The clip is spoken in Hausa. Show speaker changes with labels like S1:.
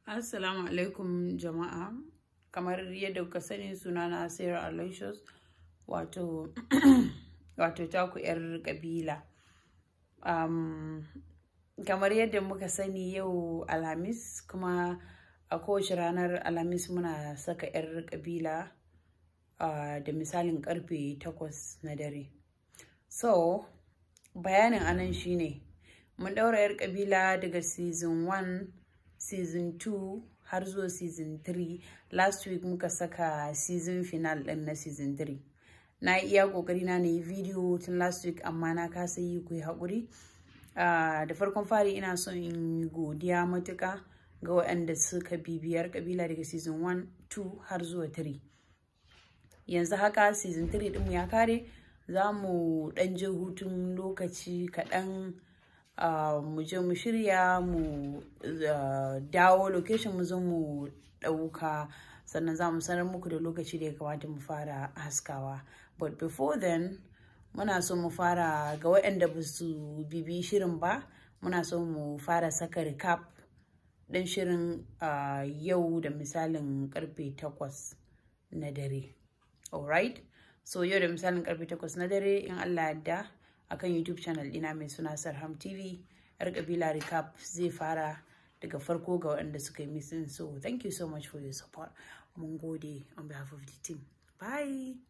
S1: Assalamu alaikum jama'a. Kamar yadda kuka sani sunana Sarah Aloysius wato wato taku 'yar kabila. Um, kamar yadda muka sani yau Alhamis kuma a kowace ranar Alhamis muna saka 'yar kabila uh, da misalin karfe 8 na dare. So, bayanin anan shine mun daura 'yar kabila daga season 1 season 2 har zuwa season 3 last week muka saka season final din na season 3 na yi iya kokari na na yi video tun last week amma na kasa yi ku yi haƙuri uh, da farkon fari ina son in yi godiya matuka ga waɗanda suka bibiyar kabila daga season 1 2 har zuwa 3 yanzu haka season 3 ɗinmu ya kare za mu ɗan je hutun lokaci kaɗan Uh, mu je mu shirya mu uh, dawo location mu zo mu ɗauka sannan za mu sanar muku da lokaci da ya kamata mu fara haskawa but before then muna so mu fara ga waɗanda ba su bibi shirin ba muna so mu fara saka recap ɗin shirin uh, yau da misalin karfe 8 na dare alright so yau da misalin karfe 8 na dare in allah yadda akan YouTube channel dina mai suna Sarham TV. Yar kabila recap zai fara daga farko ga waɗanda suka yi missing. So thank you so much for your support. Mun gode on behalf of the team. Bye.